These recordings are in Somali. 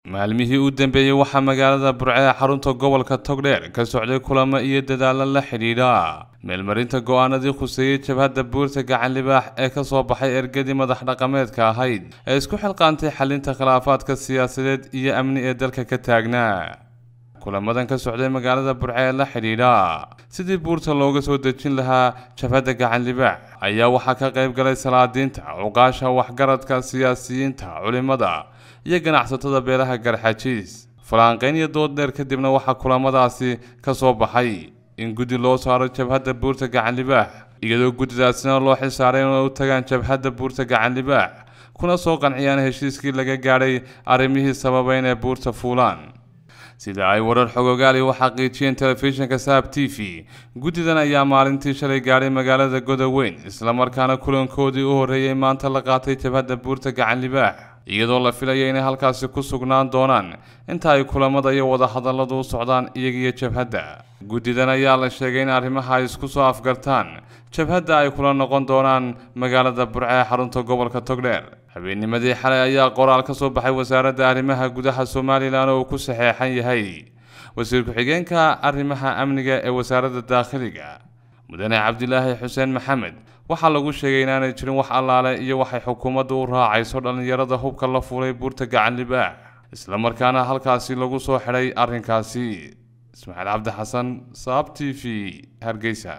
maalmihii u dambeeyey waxaa magaalada burce ee xarunta gobolka togdheer ka socday kulamo iyo dadaallo la xidhiidha meelmarinta go-aanadii khuseeyey jabhadda buurta gacan libaax ee ka soo baxay ergadii madax dhaqameedka ahayd ee isku xilqaantay xalinta khilaafaadka siyaasadeed iyo amni ee dalka ka taagnaa kulamadan ka socday magaalada burce ee la xidhiidha sidii buurta looga soo dejin lahaa jabhadda gacan libaax ayaa waxaa ka qayb galay salaadiinta cuqaasha waxgaradka siyaasiyiinta culimada iyo ganacsatada beelaha garxajiis falaanqeyn iyo dood dheer kadibna waxaa kulamadaasi ka soo baxay in guddi loo saaro jabhadda buurta gacan libaax iyadoo guddidaasina loo xilsaaray inay u tagaan jabhadda buurta gacan libaax kuna soo qanciyaan heshiiskii laga gaadhay arrimihii sababa inay buurta fuulaan sida ay warar xogogaali u xaqiijiyeen telefishinka saab t v guddidan ayaa maalintii shalay gaadhay magaalada godoweyn islamarkaana kulankoodii u horreeyey maanta la qaatay jabhadda buurta gacan libaax iyadoo la filaya inay halkaasi ku sugnaan doonaan inta ay kulamada iyo wadahadalladu u socdaan iyagiyo jabhadda guddidan ayaa la sheegay in arrimaha ay isku soo afgartaan jabhadda ay kula noqon doonaan magaalada burce ee xarunta gobolka togdheer habeennimadii xalay ayaa qoraal ka soo baxay wasaaradda arrimaha gudaha somalilan oo uu ku saxeexan yahay wasiir ku-xigeenka arrimaha amniga ee wasaaradda daakhiliga mudane cabdilaahi xuseen maxamed waxaa lagu sheegay inaanay jirin wax allaale iyo waxay xukuumaddu u raacayso dhallinyarada hubka la fuulay buurta gacan libaax islamarkaana halkaasi lagu soo xidhay arrinkaasi ismaaciil cabdi xasan saab t v hargeysa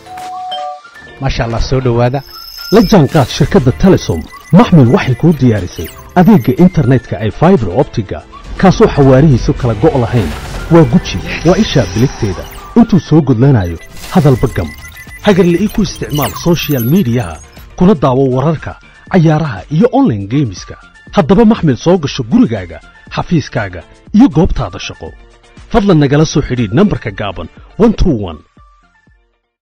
maasha allah soo dhowaada la jaanqaad shirkadda telesom maxmil waxay kuu diyaarisay adeegga internetka ay faibar optiga kaasoo xawaarihiisu kala go' lahayn waa guji waa ishaa biligteeda intuu soo gudlanayo hadalba gam hagarle ii ku isticmaal sochial midiyaha kuna daawo wararka cayaaraha iyo onlaine geemiska haddaba maxmil soo gasho gurigaaga xafiiskaaga iyo goobtaada shaqo fadlan nagala soo xidhiidh nambarka gaaban